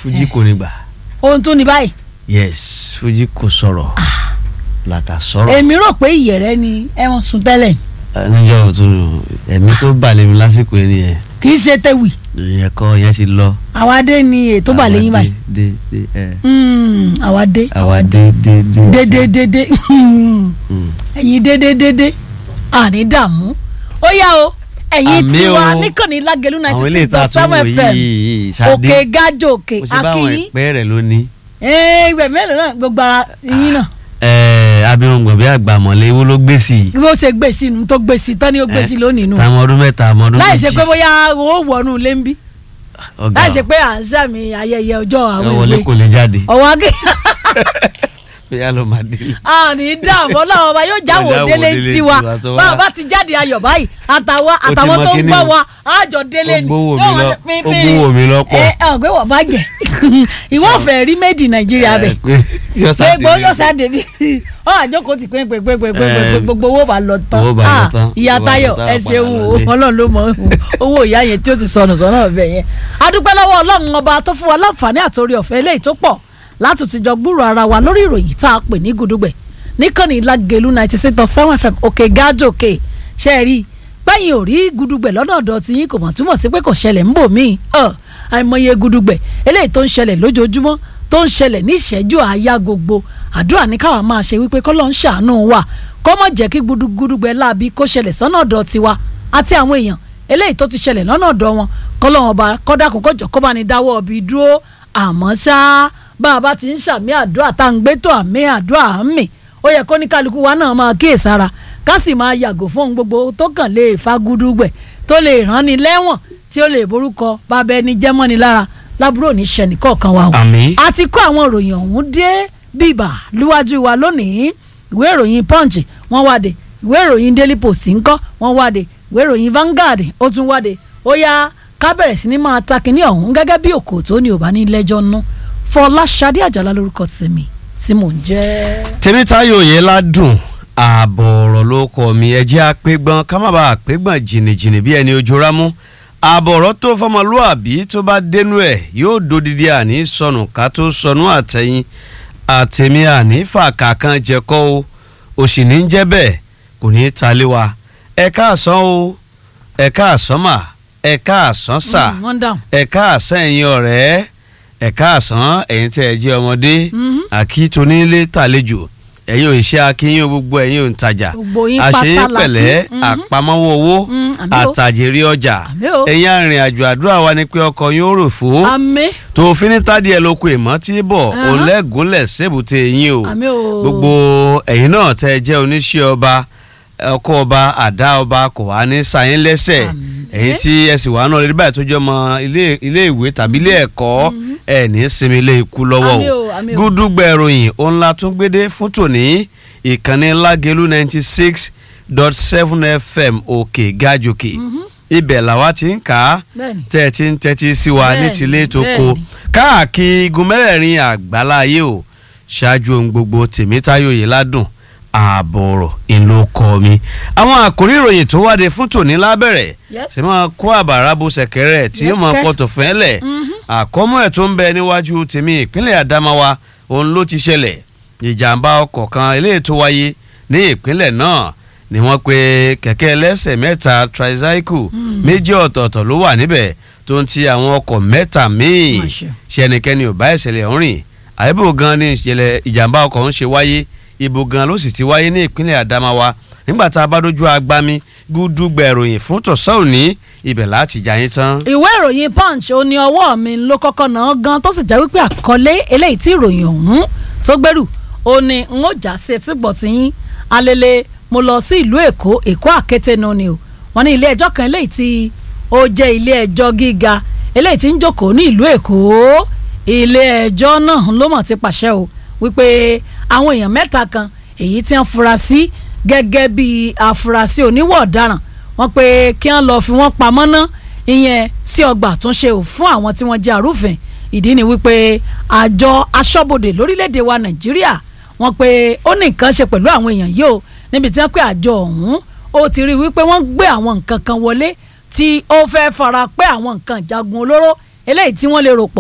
Fuji kò ní gbà ohun tó ní báyìí yes Fuji kò sọ̀rọ̀ làkà sọ̀rọ̀ èmi rò pé ìyẹ̀rẹ́ ni ẹ̀wọ̀n sùn tẹ́lẹ̀ níjọ́ tó ẹ̀mí tó balẹ̀ mi lásìkò yẹn nìyẹn kì í ṣe tẹ̀wì ìyẹn kọ́ yẹn ti lọ. àwa dé ni ètò bà lẹ́yìn báyìí Àwa dé dé dé ẹ Mm, àwa dé àwa dé dé dé. dédé dédé Mm. ẹ̀yin dédé dédé àní dààmú ó yá o ẹ̀yin Àmì tiwa o. níkànnì lágẹ̀lú àwọn ninety ilé six ìta dot tó seven wò fm yìí òkè ṣáde gájò òkè mo ṣe bá àwọn akínyín ìpẹ́ rẹ̀ lónìí. ìgbà mélòó náà gbogbo ara yín náà ẹ̀ẹ́ abirùngbọ̀n bí àgbàmọ̀lé ewo ló gbé sí i. bí ó ṣe gbé sí inú tó gbé sí tán ni ó gbé sí lónìí nù táwọn ọdún mẹ́ta àmọ́ ọdún láì méjì. ṣe pé bóyá ó wọnú ilé ń bí ọ̀gá láì ṣe pé à ń sàmì ayẹyẹ ọjọ́ ẹ àwọn wọlé ìwé kò lè jáde ọwọ́ akẹ́ bóyá ló máa délé. àní dààmú ọlọ́run ọba yóò jáwọ́ Yóò jáwọ́ délé délé tiwa tiwa tó wá. báwa bá ti jáde ayọ̀ báyìí àtàwọn ti àtàwọn mọ tó ń kíní gbọ́ o. wa àjọ délé Ó ni gbówó mi Yóò wá lọ- ṣe pín- ó pín. gbówó mi lọ́pọ̀. ẹ ẹ ọ̀gbẹ́ wọ̀ bá jẹ ìwọ fẹ́ rí méjì nàìjíríà bẹ̀ pé gbogbo yóò sáde bí ọ àjókòó ti pín pín pín pín pín Eh, gbogbo owó bá lọ tán owó bá lọ Ah, tán, ìyá owó bá lọ Táyọ̀ tán, ẹ padà ṣeun o lọlé. Ọlọ́run ló mọ owó ìyá yẹn tí ó ti sọnù sọnà ọbẹ yẹn adúpẹ́ lọ́wọ́ Ọlọ́run ọba tó fún wa láǹfààní àtòrí ọ̀fẹ́ eléyìí tó pọ̀ láti ti jọ gbúrò ara wa lórí ìròyìn tá a pè ní gudugbẹ̀ níkànnì Lágelú ninety six dot seven fm òkè gájòkè ṣe é rí i pẹ́yìn ò rí gudugbẹ̀ lọ́nà ọ̀dọ̀ tí yín kò mọ̀ túmọ̀ sí pé kò ṣẹlẹ̀ ń bò míì ọ̀ àìmọye gudugbẹ̀ eléyìí tó ń ṣẹlẹ̀ lójoojúmọ́ tó ń ṣẹlẹ̀ ní ìṣẹ́jú àáyá gbogbo àdúrà ní káwa máa ṣe wípé kọ́lọ́ ń ṣàánú wa kó má jẹ́ kí gudugudugbẹ̀ láabi kó ṣẹlẹ̀ sọ́nà ọ̀dọ̀ tiwa àti àwọn èèyàn eléyìí tó ti ṣẹlẹ̀ lọ́nà ọ̀dọ̀ wọn kọ́lọ́ wọn bá kọ́dàkùn kọjọ́ kó bá ní dáwọ́ ọbí dúró àmọ́ ṣá bá a bá ti ń ṣàmì àdúrà tá à ń gbé tó àmì àdúrà à ń mì ó yẹ kó ní kálukú wa náà máa kíyèsára ká sì máa yàgò fún ohun gbogbo tó kàn lè fa gudugbẹ̀ tó lè rán ni lẹ́wọ̀n tí ó lè borúkọ bàbá ẹni jẹ́mọ́ni lára lábúrò ní ṣẹ́ni kọ̀ọ̀kan wa o àmín. a ti kó àwọn ìròyìn ọ̀hún dé bíbà níwájú wa lónìí ìwé ìròyìn punch wọ́n wáde ìwé ìròyìn daily post ńkọ́ wọ́n wáde ìwé ìròyìn Vanguard ó tún wáde ó yá ká bẹ̀rẹ̀ sí ni máa ta kínní ọ̀hún gẹ́gẹ́ bí òkò tó ní òbá ní lẹ́jọ́ nú Fọláṣadé Àjàlá lórúkọ tèmi tí mò ń jẹ́. tèmítáyò yẹn ládùn ààbọ̀ ọ̀rọ̀ ló kọ́ mi ẹ̀jẹ̀ àpégbọ́n ká má bàa àpégbọ́n jìnnìjìnnì bí ẹni ojú rámú ààbọ̀ ọ̀rọ̀ tó fọmọlúàbí tó bá dénú ẹ̀ yóò dodidi àní sọnù ká tó sọnù àtẹ̀yìn àtẹ̀mí àní fàkà kan jẹ́kọ́ o òsì ní jẹ́ bẹ́ẹ̀ kò ní í talé wa ẹ káàsán o ẹ káàsán mà ẹ káàsán sà Mm, wọ́n dáhùn. ẹ káàsán ẹ̀yin ọ̀rẹ́ ẹ káàsán ẹ̀yin tẹ́ ẹ jẹ́ ọmọdé Mhm. àkítonílé tàlejò ẹ̀yin ò ṣe akínyìn gbogbo ẹ̀yin ò ń tajà Gbogbo yín àṣeyín pátá la pẹ̀lẹ́ kí. Mhm. àpamọ́wọ́ owó Mm, àmì o. àtàjèrè ọjà Àmì o. ẹ̀yin arìnrìn àjò àdúrà wa ni pé ọkọ̀ yín ó rò fó àmì tó fi ní tádìẹ lóko ìmọ̀ tí bọ̀ Ahán. òǹlẹ́gúnlẹ̀ sébùté yín o àmì o. gbogbo ẹ̀yin náà tẹ́ ẹ jẹ́ oníṣẹ́ ọba ọkọ̀ ọba àdá ọba kò wá ní sayín lẹ́sẹ̀ Àmín. ẹ̀yin tí ẹ sì wà náà lórí báyìí tó jẹ́ ọmọ ilé ilé ìwé tàbí ilé ẹ̀kọ́ ẹ̀ ní sinmi ilé ikú lọ́wọ́ Àmín o o, àmín o. gúdúgbẹ̀ ìròyìn òun la tún gbédé fún tòní ìkànnì lágẹ̀lú ninety six dot seven fm òkè gàjòkè ibẹ̀ làwa ti ń kà á bẹ́ẹ̀ni tẹ́ ẹ ti ń tẹ́tí sí wa ní Bẹ́ẹ̀ni, tilé tó kó bẹ́ẹ̀ni. káàkiri igun mẹ́rẹ̀ẹ̀rin àgbáláyé o ṣáájú ohun gbogbo tèmítáyò yìí ládùn ààbọ̀ ọ̀rọ̀ ìlú kọ́ mi. àwọn àkórí ìròyìn tó wáde fún tòní lábẹ́rẹ̀ Yes. sì máa kó àbàrà bo sẹ̀kẹ́rẹ́ tí yóò Yes, máa kẹ́. kọ́ tó fẹ́ lẹ̀ àkọ́mọ́ ẹ̀ tó ń bẹ níwájú tèmi ìpínlẹ̀ Adamawa òun ló ti ṣẹlẹ̀ ìjàmbá ọkọ̀ kan eléyìí tó wáyé ní ìpínlẹ̀ náà ni wọ́n pe kẹ̀kẹ́ ẹlẹ́sẹ̀ mẹ́ta tricycle méjì ọ̀tọ̀ọ̀tọ̀ ló wà níbẹ̀ tó ń ti àwọn ọkọ̀ mẹ́ta míì Má ṣe. ṣe ẹnikẹ́ni ò bá ìṣẹ̀lẹ̀ ọ̀hún rìn àyẹ̀bò gan ni ìṣẹ̀lẹ̀ ìjàmbá ọkọ̀ ń ṣe wáyé ibo gan ló sì ti wáyé ní ìpínlẹ̀ Adamawa nígbà tá a bá dojú agbami gúdúgbẹ̀ ìròyìn fún tọ̀sán òní ibẹ̀ láti jà yín tán. ìwé ìròyìn punch ó ní ọwọ́ mi ló kọ́kọ́ náà gan tó sì jẹ́ wípé àkọlé eléyìí tí ìròyìn ọ̀hún tó gbẹ́rù ó ní n ó já sí etí gbọ̀ tí yín alele mo lọ sí ìlú èkó èkó àkété nu ni o wọ́n ní ilé ẹjọ́ kan eléyìí tí ó jẹ́ ilé ẹjọ́ gíga eléyìí tí ń jókòó ní ìlú èkó ilé ẹjọ́ náà ló mọ̀ ti pàṣẹ o wípé àwọn èèyàn mẹ́ta kan èyí tí wọ́n fura sí gẹ́gẹ́ bí afurasí oníwọ̀ ọ̀daràn wọ́n pé kí wọ́n lọ́ọ́ fi wọ́n pamọ́ ná ìyẹn sí ọgbà àtúnṣe ò fún àwọn tí wọ́n jẹ́ arúfin ìdí ni wípé àjọ aṣọ́bodè lórílẹ̀‐èdè wa nàìjíríà wọ́n pé ó ní nǹkan ṣe pẹ̀lú àwọn èèyàn yìí o níbi tí wọ́n pé àjọ ọ̀hún ó ti rí wípé wọ́n gbé àwọn nǹkan kan wọlé tí ó fẹ́ fara pẹ́ àwọn nǹkan ìjagun olóró eléyìí tí wọ́n lè rò pọ̀